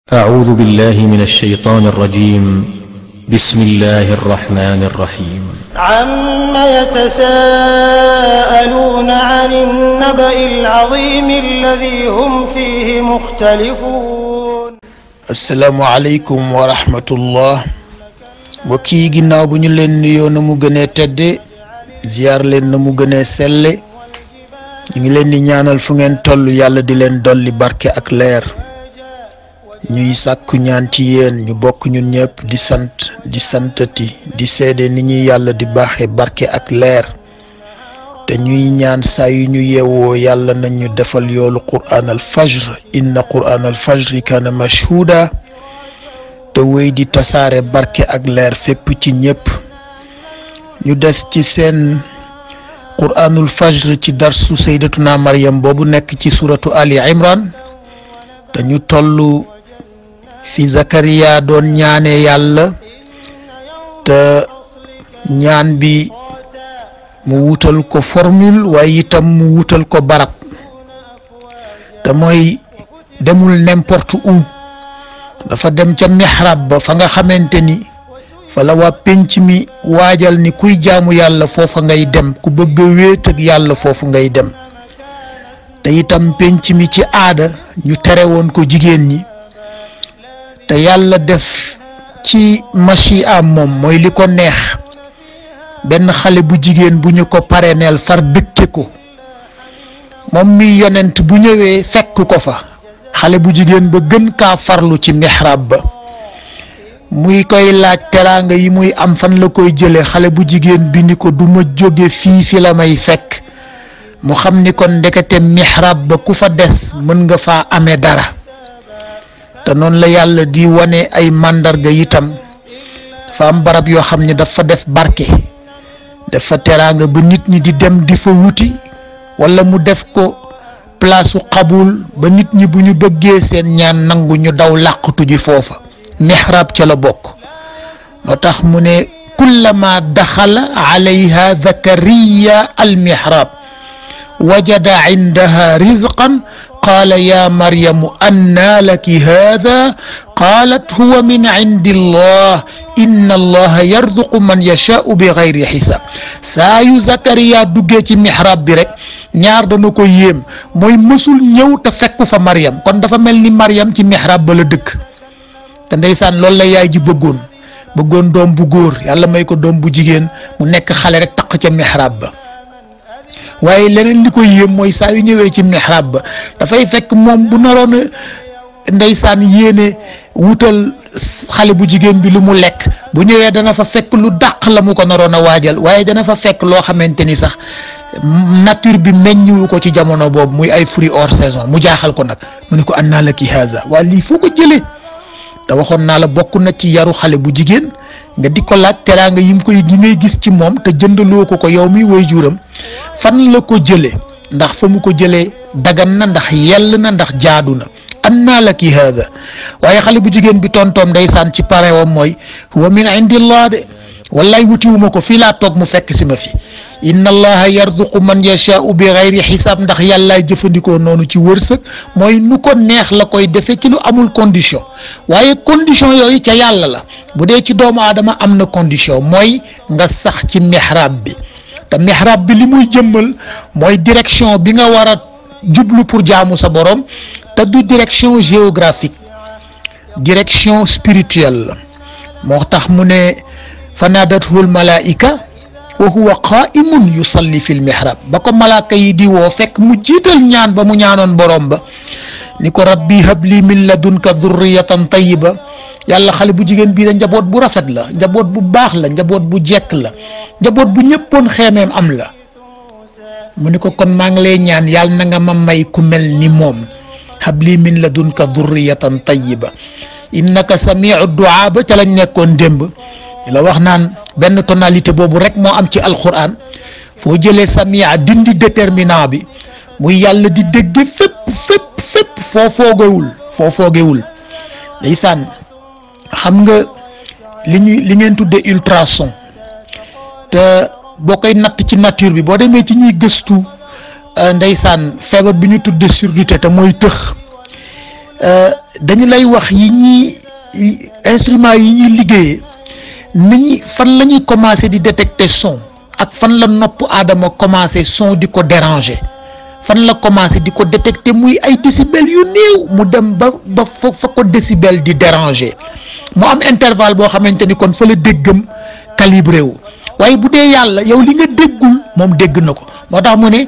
أعوذ بالله من الشيطان الرجيم بسم الله الرحمن الرحيم عم يتساءلون عن النبأ العظيم الذي هم فيه مختلفون asalaamualeykum wa rahmatullah mbokk yi ginnaaw bu ñu leen nuyoo na mu gënee tedde ziyaar leen na mu gënee selle ñu ngi leen di ñaanal fu ngeen toll yàlla di leen dolli barke ak leer ñuy sàkku ñaan ci yéen ñu bokk ñun ñëpp di sant di santati di seede ni ñuy yàlla di baaxe barke ak leer te ñuy ñaan saa yu ñu yeewoo yàlla nañ ñu defal yoolu quraan al fajr inna quraan al fajri kaana mashhuda te wéy di tasaare barke ak leer fépp ci ñëpp ñu des ci seen quraanul fajr ci darsu saydatuna maryam boobu nekk ci suratu ali imran dañu toll fi zakariya doon ñaane yàlla te ñaan bi mu wutal ko formule waaye itam mu wutal ko barab te mooy demul n'importe où dafa dem ca mihrab ba fa nga xamante ni fa la waa penc mi waajal ni kuy jaamu yàlla foofa ngay dem ku bëgg a wéet ak yàlla foofu ngay dem te itam penc mi ci aada ñu tere woon ko jigéen ñi te yàlla def ci machi am moom mooy li ko neex benn xale bu jigéen bu ñu ko pareneel far dëkke ko moom mi yonent bu ñëwee fekk ko fa xale bu jigéen ba gën kaa farlu ci mihrab ba muy koy laaj teraanga yi muy am fan la koy jële xale bu jigéen bi ni ko du ma jóge fii fi la may fekk mu xam ni kon ndekete mihrab ba ku fa des mën nga faa amee dara te noonu la yàlla di wane ay màndarga itam dafa am barab yoo xam ne dafa def barke dafa teraanga ba nit ñi di dem di fa wuti wala mu def ko place su xabul ba nit ñi bu ñu bëggee seen ñaan nangu ñu daw làqatu ji foofa mihrab ca la bokk moo tax mu ne kullama daxala alayha zakariya al mihrab wajada indaha rizqan qaala ya maryamu annaa laki haada qaalat huwa min indi allah inna allaha yarduqu man yashaau bi gayri xisaab saa yu Zakariya duggee ci mihrab bi rek ñaar dana ko yéem mooy mësul ñëw te fekku fa Maryam kon dafa mel ni Maryam ci mihrab ba la dëkk te ndeysaan loolu la yaay ji bëggoon bëggoon doom bu góor yàlla may ko doom bu jigéen mu nekk xale rek taq ca mihrab ba waaye leneen li ko yéem mooy saa yu ñëwee ci mihrab ba dafay fekk moom bu naroon a ndeysaan yéene wutal xale bu jigéen bi lu mu lekk bu ñëwee dana fa fekk lu dàq la mu ko naroon a waajal waaye dana fa fekk loo xamante ni sax nature bi meññiwu ko ci jamono boobu muy ay fruits hors saison mu jaaxal ko nag mu ne ko annaa laki haza waa lii foo ko jëlee te waxoon naa la bokk na ci yaru xale bu jigéen nga di ko laaj teraanga yi mu koy di ngay gis ci moom te jëndaloo ko ko yow mi way juram fan la ko jëlee ndax fa mu ko jëlee dagan na ndax yell na ndax jaadu na annaa laki haada waaye xale bu jigéen bi tontoom ndeysaan ci pare wam mooy huwa min indillah de wallaay wutiwuma ko fii laa toog mu fekk si ma fi inna allaha yarduqu man yashaau bi gayri xisaab ndax yàllaay jëfandikoo noonu ci wërsëg mooy nu ko neex la koy defee ci lu amul condition waaye condition yooyu ca yàlla la bu dee ci doomu aadama am na condition mooy nga sax ci mihrab bi te mihrab bi li muy jëmmal mooy direction bi nga war a jublu pour jaamu sa borom te du direction géographique direction spirituelle la moo tax mu ne fanaadathu lmalaika wa huwa qaimun yusalli fi lmihrab ba ko malaaka yi di woo fekk mu jiital ñaan ba mu ñaanoon borom ba ni ko rabbi habli min ladunka durriyatan tayiba yàlla xale bu jigéen bii da njaboot bu rafet la njaboot bu baax la njaboot bu jekk la njaboot bu ñëppoon xeemeem am la mu ni ko kon maa ngi lay ñaan yàlla na nga ma may ku mel ni moom habli min ladunka durriyatan tayiba innaka samiu duaa ba ca lañ nekkoon démb la wax naan benn tonalité boobu rek moo am ci alquran foo jëlee samia dindi déterminant bi muy yàlla di dégge fépp fépp fépp foo foogewul foo foogewul ndeysaan xam nga li ñuy li ngeen tuddee ultrason te boo koy natt ci nature bi boo demee ci ñuy gëstu ndeysaan feebar bi ñu tuddee surdité te mooy tëx dañu lay wax yi ñuy instrument yi ñuy liggéeyee ni ñi fan la ñuy commencé di détecter son ak fan la nopp aadama commencé son di ko déranger fan la commencé di ko détecter muy ay décibel yu néew mu dem ba ba fa fa ko décibel di déranger mu am intervalle boo xamante ni kon fa la déggam calibré wu waaye bu dee yàlla yow li nga déggul moom dégg na ko moo tax mu ne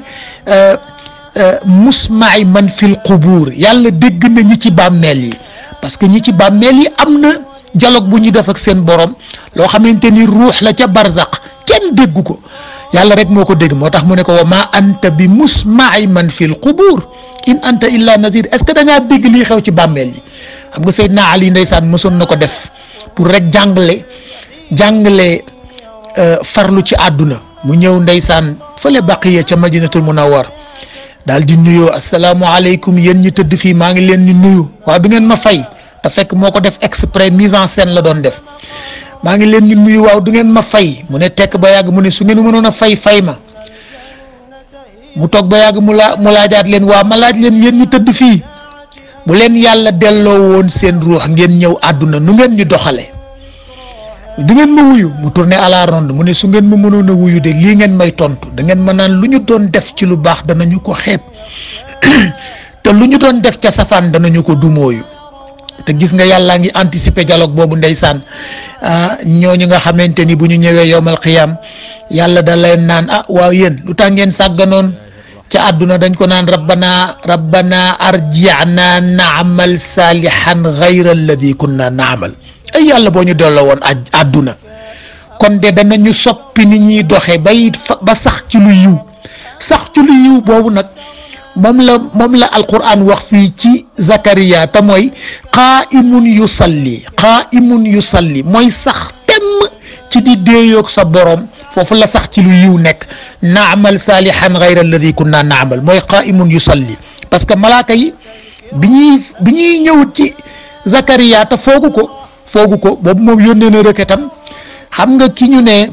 musmaay man fil qubuur yàlla dégg na ñi ci bàmmeel yi parce que ñi ci bàmmeel yi am na dialogue bu ñu def ak seen borom loo xamante ni ruux la ca barzaq kenn dégg ko yàlla rek moo ko dégg moo tax mu ne ko wa ma anta bi musmaay man fil qubuur in anta illa nazir est ce que da ngaa dégg lii xew ci bàmmeel yi xam nga Seydina Ali ndeysaan mësoon na ko def pour rek jàngale jàngale farlu ci àdduna mu ñëw ndeysaan fële baqiya ca madinatul munawwar daal di nuyoo asalaamualeykum yéen ñi tëdd fii maa ngi leen di nuyu waaw du ngeen ma fay te fekk moo ko def exprès mise en scène la doon def maa ngi leen di nuyu waaw du ngeen ma fay mu ne tekk ba yàgg mu ne su ngeen mënoon a fay fay ma mu toog ba yàgg mu laa mu laajaat leen waaw ma laaj leen yéen ñi tëdd fii bu leen yàlla delloo woon seen ruux ngeen ñëw àdduna nu ngeen ñu doxale du ngeen ma wuyu mu tourné à la ronde mu ne su ngeen ma mënoon a wuyu de lii ngeen may tontu da ngeen ma naan lu ñu doon def ci lu baax danañu ko xeeb te lu ñu doon def ca safaan danañu ko dumooyu te gis nga yàllaa ngi anticiper dialogue boobu ndeysaan ñooñu nga xamante ni bu ñu ñëwee yowmal xiyaam yàlla da leen naan ah waaw yéen lu tax ngeen sàgganoon ca àdduna dañ ko naan rabbana rabbana arji'na naamal saalihan gayra alladi kunna naamal ay yàlla boo ñu delloo woon àdduna kon de danañu soppi ni ñuy doxe bay ba sax ci lu yiw sax ci lu yiw boobu nag moom la moom la alquran wax fii ci Zakariya te mooy qaa'imun yusalli qaa'imun yusalli mooy sax temm ci di déeyoog sa borom foofu la sax ci lu yiw nekk naamal saalihan gayra alladi kunna naamal mooy qaa'imun yusalli parce que malaaka yi bi ñuy bi ñuy ñëw ci Zakariya te foogu ko foogu ko boobu moom yónnee na rëkkatam xam nga ki ñu ne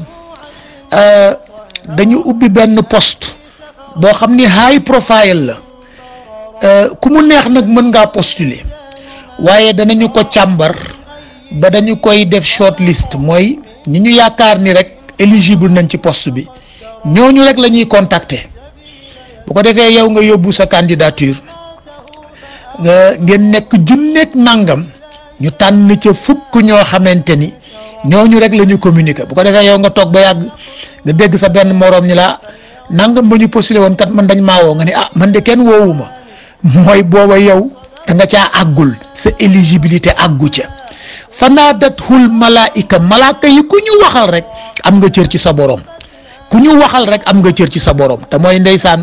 dañu ubbi benn poste boo xam ni high profile la ku mu neex nag mën ngaa postuler waaye danañu ko càmbar ba dañu koy def short list mooy ñi ñu yaakaar ni rek éligible nañ ci poste bi ñooñu rek la ñuy contacter bu ko defee yow nga yóbbu sa candidature nga ngeen nekk junneeg nangam ñu tànn ca fukk ñoo xamante ni ñooñu rek la ñu communiquer bu ko defee yow nga toog ba yàgg nga dégg sa benn moroom ñi la nangam ba ñu postulé woon kat man dañ maa woo nga ne ah man de kenn woowu ma mooy booba yow da nga caa àggul sa éligibilité àggu ca fanaadathul malaika malaaka yi ku ñu waxal rek am nga cër ci sa borom ku ñu waxal rek am nga cër ci sa borom te mooy ndeysaan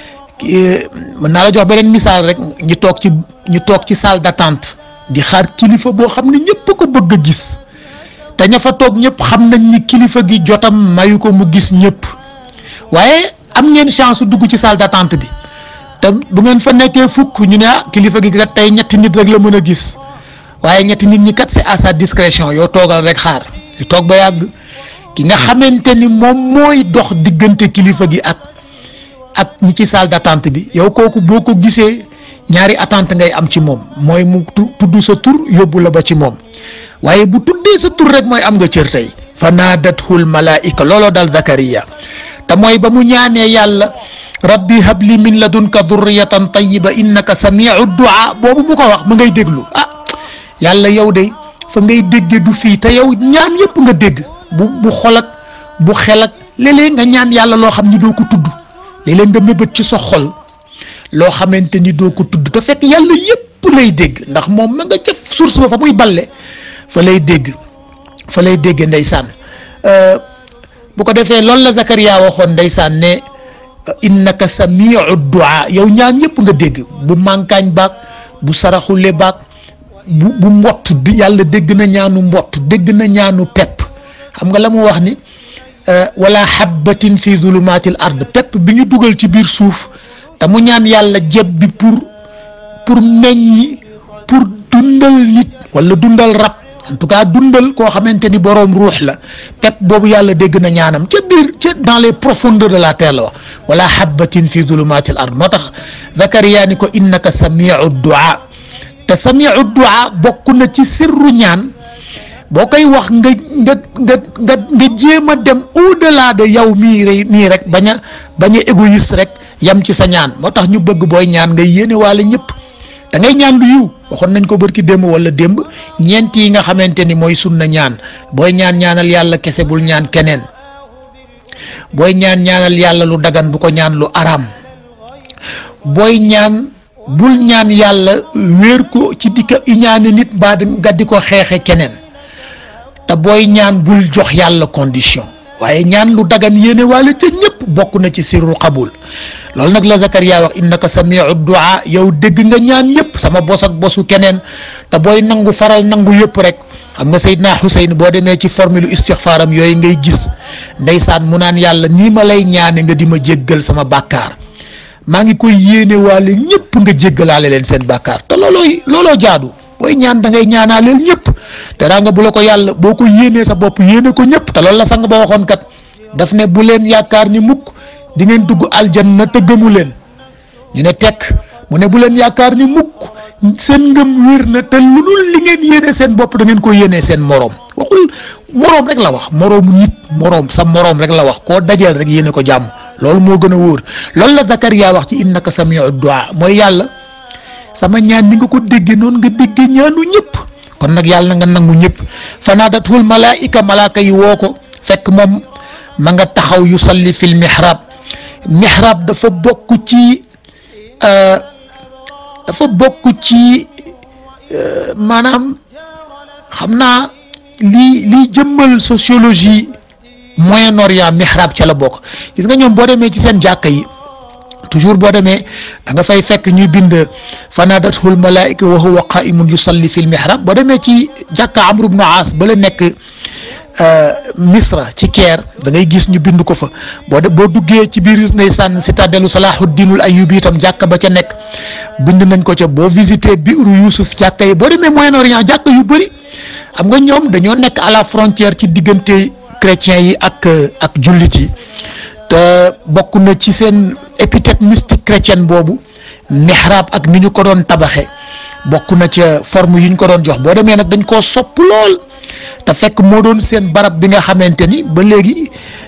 mën naa la jox beneen misaal rek ñu toog ci ñu toog ci salle d'attente di xaar kilifa boo xam ne ñëpp ko bëgg a gis te ña fa toog ñëpp xam nañ ni kilifa gi jotam mayu ko mu gis ñëpp waaye am ngeen chance su dugg ci salle d'attente bi te bu ngeen fa nekkee fukk ñu ne ah kilifa gi kat tey ñetti nit rek la mën a gis waaye ñetti nit ñi kat c'est à sa discrétion yow toogal rek xaar di toog ba yàgg ki nga xamante ni moom mooy dox diggante kilifa gi ak ak ñi ci salle d'attente bi yow kooku boo ko gisee ñaari attente ngay am ci moom mooy mu tudd sa tur yóbbu la ba ci moom waaye bu tuddee sa tur rek mooy am nga cër tey fa naadathul malaika looloo dal Zakariya te mooy ba mu ñaanee yàlla rabbi habli min ladunka durriyatan tayyiba innaka samiu du'a boobu mu ko wax mu ngay déglu ah yàlla yow de fa ngay dégge du fii te yow ñaan yëpp nga dégg bu bu xol ak bu xel ak léeg-léeg nga ñaan yàlla loo xam ni doo ko tudd léeg-léeg nga mébét ci sa xol loo xamante ni doo ko tudd te fekk yàlla yëpp lay dégg ndax moom ma nga ca source ba fa muy balle fa lay dégg fa lay dégg ndeysaan bu ko defee loolu la Zakariya waxoon ndeysaan ne innaka samiu du'a yow ñaan yëpp nga dégg bu mànkaañ baag bu saraxule baag bu bu mbott di yàlla dégg na ñaanu mbott dégg na ñaanu pepp xam nga la mu wax ni wala habbatin fi dulumatil ard pepp bi ñu dugal ci biir suuf te mu ñaan yàlla jeb bi pour pour meññi pour dundal nit wala dundal rab en tout cas dundal koo xamante ni boroom ruux la pepp boobu yàlla dégg na ñaanam ca biir ca dans les profondeurs de la terre la wax wala habbatin fi dulumatil ard moo tax Zakariya ni ko innaka samiu du'a te te samiu du'a bokk na ci sirru ñaan boo koy wax nga nga nga nga nga jéem a dem au delà de yow mii rek nii rek bañ a bañ a égoïste rek yam ci sa ñaan moo tax ñu bëgg booy ñaan ngay yéene waale ñëpp da ngay ñaan lu yiw waxoon nañ ko bërki démb wala démb ñeent yi nga xamante ni mooy sunna ñaan booy ñaan ñaanal yàlla kese bul ñaan keneen booy ñaan ñaanal yàlla lu dagan bu ko ñaan lu araam booy ñaan bul ñaan yàlla wéer ko ci di ko iñaane nit mbaa nga di ko xeexe keneen te booy ñaan bul jox yàlla condition waaye ñaan lu dagan yéene waale ca ñëpp bokk na ci sirru qabul loolu nag la Zakaria wax innaka samiu du'a yow dégg nga ñaan yëpp sama bos ak bosu keneen te booy nangu faral nangu yëpp rek xam nga Seydina Xuseyn boo demee ci formule istixfaaram yooyu ngay gis ndeysaan mu naan yàlla nii ma lay ñaane nga di ma jéggal sama bàkkaar maa ngi koy yéene waale ñëpp nga jéggalaale leen seen bàkkaar te loolooy looloo jaadu booy ñaan da ngay ñaanaaleel ñëpp te daa nga bu la ko yàlla boo ko yéenee sa bopp yéene ko ñëpp te loolu la sang ba waxoon kat daf ne bu leen yaakaar ni mukk di ngeen dugg aljanna te gëmu leen ñu ne tekk mu ne bu leen yaakaar ni mukk seen ngëm wér na te lu dul li ngeen yéene seen bopp da ngeen ko yéenee seen moroom waxul moroom rek la wax moroomu nit moroom sa moroom rek la wax koo dajeel rek yéene ko jàmm loolu moo gën a wóor loolu la Zakaria wax ci innaka samiu du'a mooy yàlla sama ñaan ni nga ko déggee noonu nga déggee ñaanu ñëpp kon nag yàlla na nga nangu ñëpp fanaadatul malaika malaaka yi woo ko fekk moom ma nga taxaw yu salli fil mihrab mihrab dafa bokk ci dafa bokk ci maanaam xam naa lii lii jëmmal sociologie Moyen-Orient mihrab ca la bokk gis nga ñoom boo demee ci seen jàkka yi toujours boo demee da nga fay fekk ñuy bind fanadathul malaika wa huwa qaimun yusalli fil mihrab boo demee ci jàkka Amr ibn Aas ba la nekk Misra ci Caire da ngay gis ñu bind ko fa boo de boo duggee ci biir ndeysaan citadelu Salahuddinul Ayyubi itam jàkka ba ca nekk bind nañ ko ca boo visité biiru Youssouf jàkka yi boo demee Moyen-Orient jàkka yu bëri xam nga ñoom dañoo nekk à la frontière ci diggante chrétiens yi ak ak jullit yi te bokk na ci seen épithète mystique chrétienne boobu mihrab ak ni ñu ko doon tabaxe bokk na ca forme yi ñu ko doon jox boo demee nag dañ koo sopp lool te fekk moo doon seen barab bi nga xamante ni ba léegi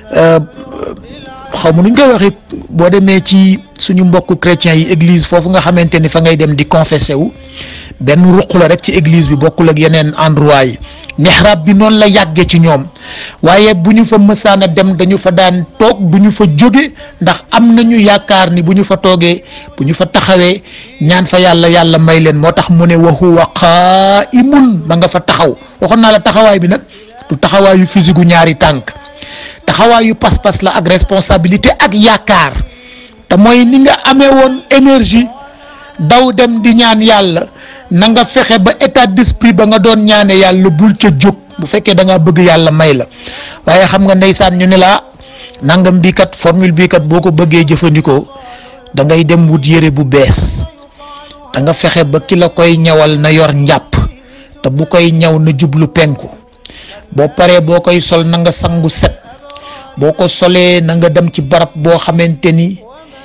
xaw ma nu ñu koy waxee boo demee ci suñu mbokk chrétiens yi église foofu nga xamante ni fa ngay dem di confessé wu benn ruq la rek ci église bi bokkul ak yeneen endroit yi mihrab bi noonu la yàggee ci ñoom waaye bu ñu fa mësaan a dem dañu fa daan toog bu ñu fa jóge ndax am nañu yaakaar ni bu ñu fa toogee bu ñu fa taxawee ñaan fa yàlla yàlla may leen moo tax mu ne wa huwa qaa'imun ma nga fa taxaw waxoon naa la taxawaay bi nag du taxawaayu physique gu ñaari tànk taxawaayu pas-pas la ak responsabilité ak yaakaar te mooy ni nga amee woon énergie daw dem di ñaan yàlla na nga fexe ba état d'esprit ba nga doon ñaane yàlla bul ca jóg bu fekkee da ngaa bëgg yàlla may la waaye xam nga ndeysaan ñu ne la nangam bii kat formule bii kat boo ko bëggee jëfandikoo da ngay dem wut yére bu bees da nga fexe ba ki la koy ñawal na yor njàpp te bu koy ñaw na jublu penku boo paree boo koy sol na nga sangu set boo ko solee na nga dem ci barab boo xamante ni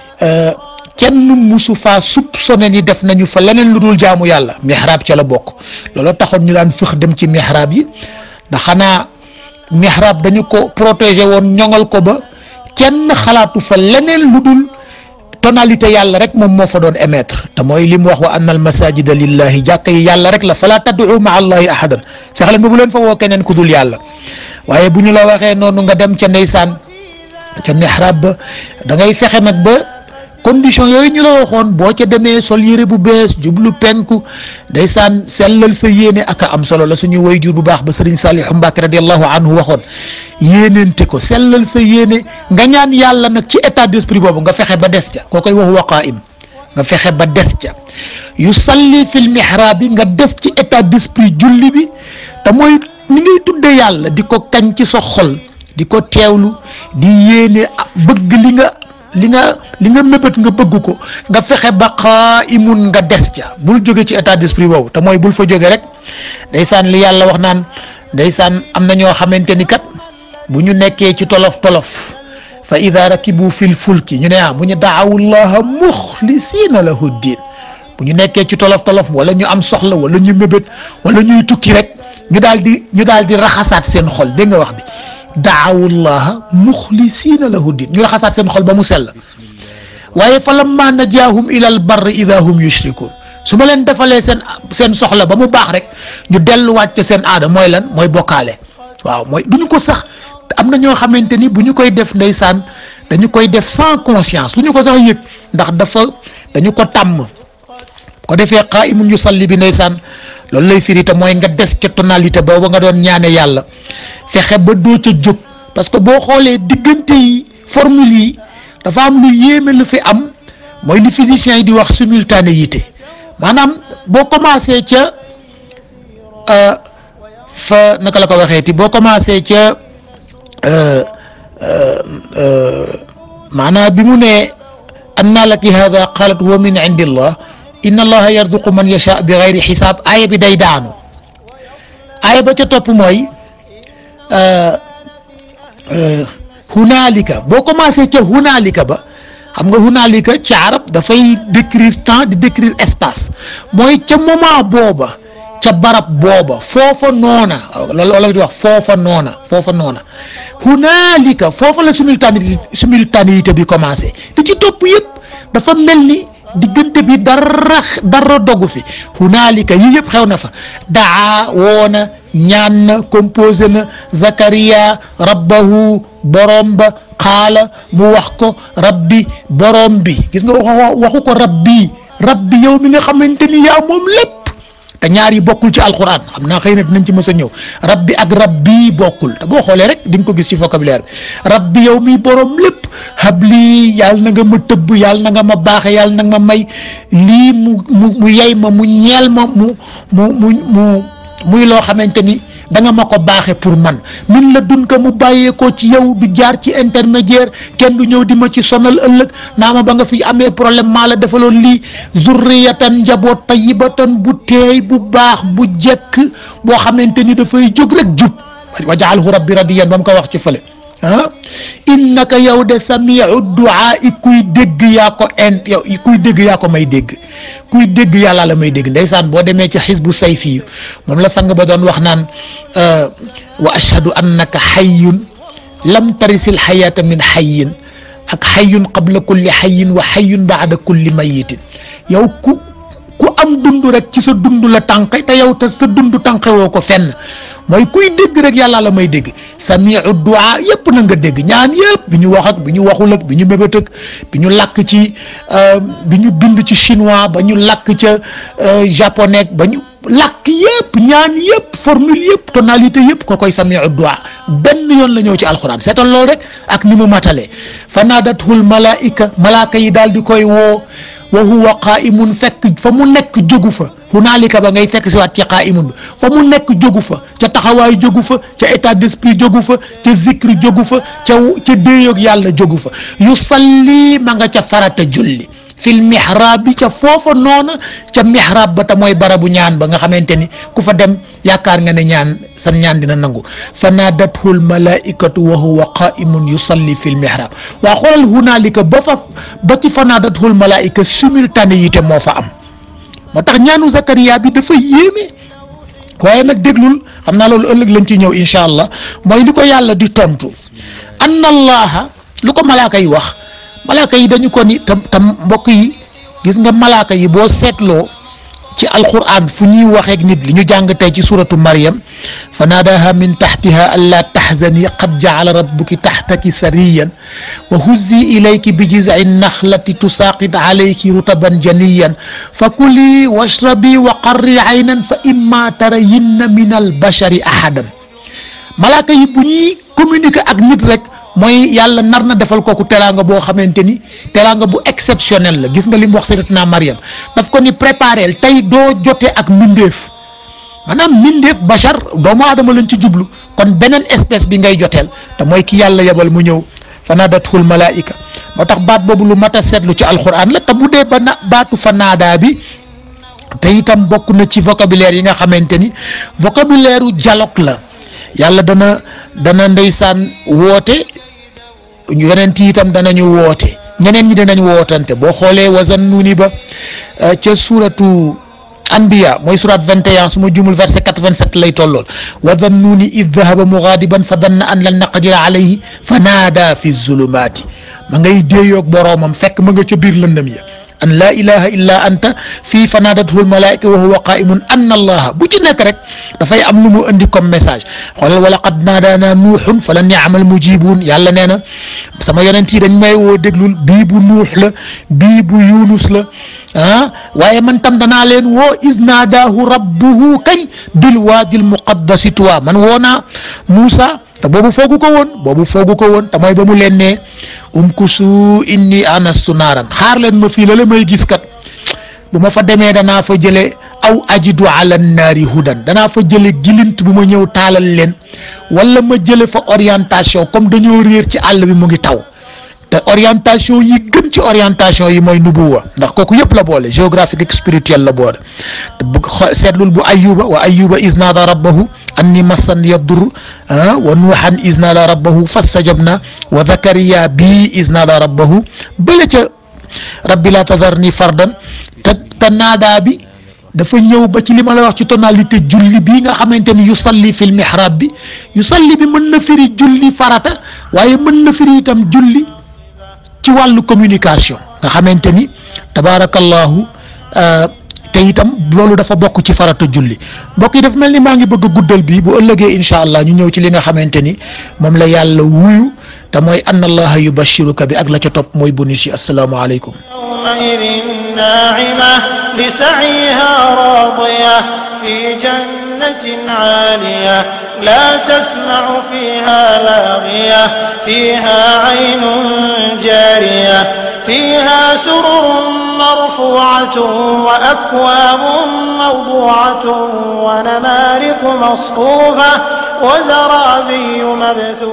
kenn musu faa soupçonné ni def nañu fa leneen lu dul jaamu yàlla mihrab ca la bokk loolu taxoon ñu daan fëx dem ci mihrab yi ndax xanaa mihrab dañu ko protégé woon ñoŋal ko ba kenn xalaatu fa leneen lu dul tonalité yàlla rek moom moo fa doon émettre te mooy li mu wax wa anna al masajida lillahi jàkka yi yàlla rek la fala tad'u ma allahi ahadan fexe leen ba bu leen fa woo keneen ku dul yàlla waaye bu ñu la waxee noonu nga dem ca ndeysaan ca mihrab ba da ngay fexe nag ba condition yooyu ñu la waxoon boo ca demee sol yére bu bees jublu penku ndeysaan sellal sa yéene ak a am solo la suñu wayjur bu baax ba sëriñ Saliou Mbacke radiallahu anhu waxoon yéeneente ko sellal sa yéene nga ñaan yàlla nag ci état d'esprit boobu nga fexe ba des ca koo koy wax waqaim nga fexe ba des ca yu salli fil mihrab bi nga def ci état d'esprit julli bi te mooy ni ngay tuddee yàlla di ko kañ ci sa xol di ko teewlu di yéene bëgg li nga li nga li nga mébét nga bëgg ko nga fexe ba qaa'imun nga des ca bul jóge ci état d'esprit boobu te mooy bul fa jóge rek ndeysaan li yàlla wax naan ndeysaan am na ñoo xamante ni kat bu ñu nekkee ci tolof tolof fa ida rakibu fil fulki ñu ne ah bu ñu daawu llaha muxlisiina lahu diin bu ñu nekkee ci tolof tolof wala ñu am soxla wala ñu mébét wala ñuy tukki rek ñu daal di ñu daal di raxasaat seen xol dégg nga wax bi daawullaha muxlisiina lahu din ñu raxasaat seen xol ba mu sell waaye fa lamma najaahum ilal barri ida hum yushrikun su ma leen defalee seen seen soxla ba mu baax rek ñu delluwaat ca seen aada mooy lan mooy bokkaale waaw mooy du ñu ko sax am na ñoo xamante ni bu ñu koy def ndeysaan dañu koy def sans conscience du ñu ko sax yëg ndax dafa dañu ko tàmm ko defee qaa'imun yusalli bi ndeysaan loolu lay firi te mooy nga des ca tonalité boobu nga doon ñaane yàlla fexe ba doo ca jóg parce que boo xoolee diggante yi formule yi dafa am lu yéeme lu fi am mooy li physiciens yi di wax simultanéité maanaam boo commencé ca fa naka la ko waxee ti boo commencé ca maanaam bi mu ne anna laki hada qalat wa min indillah inna allaha yarduqu man yasha bi gayri xisaab aaya bi day daanu aaya ba ca topp mooy hunaalika boo commencé ca hunaalika ba xam nga hunaalika ci arab dafay décrire temps di décrire espace mooy ca moment booba ca barab booba foofa noona loolu la di wax foofa noona foofa noona hunaalika foofa la simultanéité simultanéité bi commencé li ci topp yëpp dafa mel ni diggante bi dara dara dogu fi hunaalika yi yëpp xew na fa daa woona ñaan na composé na Zakaria rabbahu borom ba xaala mu wax ko rabbi borom bi gis nga wax waxu ko rabbi rabbi yow mi nga xamante ni yaa moom lépp te ñaar yi bokkul ci alquran xam naa xëy na dinañ ci mës a ñëw rabbi ak rabbi bokkul te boo xoolee rek di nga ko gis ci vocabulaire bi rabbi yow mi borom lépp habli yàlla na nga ma tëbb yàlla na nga ma baaxe yàlla na nga ma may lii mu mu mu yey ma mu ñeel ma mu mu mu mu muy loo xamante ni da nga ma ko baaxe pour man min la dun ko mu bàyyeekoo ci yow du jaar ci intermédiaire kenn du ñëw di ma ci sonal ëllëg naa ma ba nga fi amee problème maa la defaloon lii zurriyatan njaboot tayyibatan bu teey bu baax bu jekk boo xamante ni dafay jóg rek jub wa jaalhu rabbi radiyan ba mu ko wax ci fële ah innaka yow de samiu duaa i kuy dégg yaa ko in yow kuy dégg yaa ko may dégg kuy dégg yàlla la may dégg ndeysaan boo demee ci xisbu sayfi moom la sang ba doon wax naan wa ashhadu annaka xayyun lam tarisil xayaata min xayyin ak xayyun qabla kulli xayyin wa xayyun baada kulli mayitin yow ku ku am dund rek ci sa dund la tànqe te yow te sa dund tànqe woo ko fenn mooy kuy dégg rek yàlla la may dégg samiu duaa yëpp na nga dégg ñaan yëpp bi ñu wax ak bi ñu waxul ak bi ñu mébét ak bi ñu làkk ci bi ñu bind ci chinois ba ñu làkk ca japonais ba ñu làkk yëpp ñaan yëpp formule yëpp tonalité yëpp ko koy samiu duaa benn yoon la ñëw ci alxuraan seetal loolu rek ak ni mu matalee fa naadathul malaika malaaka yi daal di koy woo wa huwa qaimun fekk fa mu nekk jógu fa hunaalika ba ngay fekk si waat ci qaimun bi fa mu nekk jógu fa ca taxawaay jógu fa ca état d'esprit jógu fa ca zikri jógu fa ca ca déeyoog yàlla jógu fa yusalli ma nga ca farata julli fil mihrab bi ca foofa noona ca mihrab ba te mooy barabu ñaan ba nga xamante ni ku fa dem yaakaar nga ne ñaan san ñaan dina nangu fa naadathul malaikatu wa huwa qaimun yusalli fil mihrab waa xoolal hunaalika ba fa ba ci fa naadathul malaika simultanéité moo fa am moo tax ñaanu Zakaria bi dafa yéeme waaye nag déglul xam naa loolu ëllëg lañ ci ñëw incha allah mooy li ko yàlla di tontu anna allaha lu ko malaaka yi wax malaaka yi dañu ko ni tam tam mbokk yi gis nga malaaka yi boo seetloo ci alquran fu ñuy waxeek nit li ñu jàng tey ci suratu Maryam fa naadaha min taxtiha an laa taxzani qad jaala rabbuki taxtaki sariyan wa huzzi ilayki bi jizci naxlati tusaaqit alayki rutaban janiyan fa kuli washrabi wa qarri aynan fa imma tarayinna min albashari ahadan malaaka yi bu ñuy communiquer ak nit rek mooy yàlla nar na defal kooku teraanga boo xamante ni teraanga bu exceptionnel la gis nga li mu wax sayyidatuna Maryam daf ko ni préparel tey doo jote ak mbindeef maanaam mbindeef bachar doomu aadama lañ ci jublu kon beneen espèce bi ngay joteel te mooy ki yàlla yebal mu ñëw fanadathul malaika moo tax baat boobu lu mat a seetlu ci alquran la te bu dee ba na baatu fanaadaa bi te itam bokk na ci vocabulaire yi nga xamante ni vocabulaire u dialogue la yàlla dana dana ndeysaan woote yonent yi itam danañu woote ñeneen ñi dinañ wootante boo xoolee wazannuuni ba ca suuratu anbiya mooy surat 21 su ma jumul verset 87 lay tollool wa dannuuni id dahaba mugaadiban fa danna an lan naqdira alayhi fa naada fi zulumaati ma ngay déeyoog boroomam fekk ma nga ca biir lëndëm ya an laa ilaha illa anta fii fa naadathu lmalaika wa huwa qaimun anna allaha bu ci nekk rek dafay am lu mu indi comme message xoolal wala qad naadaana nuuxun fa la niamal mujibuun yàlla nee na sama yonent yi dañ may woo déglul bii bu nuux la bii bu yunus la ah waaye man tam danaa leen woo is naadaahu rabbuhu kañ bil waadil muqaddasi tuwa man woo naa Muusa te boobu foogu ko woon boobu foogu ko woon te mooy ba mu leen ne umkusu inni anastu naaran xaar leen ma fii la la may gis kat bu ma fa demee danaa fa jële aw ajidu ala naari hudan danaa fa jële gilint bu ma ñëw taalal leen wala ma jële fa orientation comme dañoo réer ci àll bi mu ngi taw te orientation yi gën ci orientation yi mooy nubuwa ndax kooku yëpp la boole géographique ak spirituel la boole bu seetlul bu ayuba wa ayuba isnaada rabbahu anni massan yadur wa nuuhan isnaada rabbahu fastajabna wa zakariya bi isnaada rabbahu bële ca rabbi la tadarni fardan te te naadaa bi dafa ñëw ba ci li ma la wax ci tonalité julli bii nga xamante ni yusalli fil mihrab bi yusalli bi mën na firi julli farata waaye mën na firi itam julli ci wàllu communication nga xamante ni tabaarakallahu te itam loolu dafa bokk ci farata julli mbokk yi dafa mel ni maa ngi bëgg a guddal bi bu ëllëgee incha allah ñu ñëw ci li nga xamante ni moom la yàlla wuyu te mooy anna allaha yubashiruka bi ak la ca topp mooy bonus yi asalaamaaleykum يومئذ ناعمة لسعيها راضية في جنة عالية لا تسمع فيها لاغية فيها عين جارية فيها سرر مرفوعة وأكواب موضوعة ونمارق مصفوفة وزرابي مبثوثة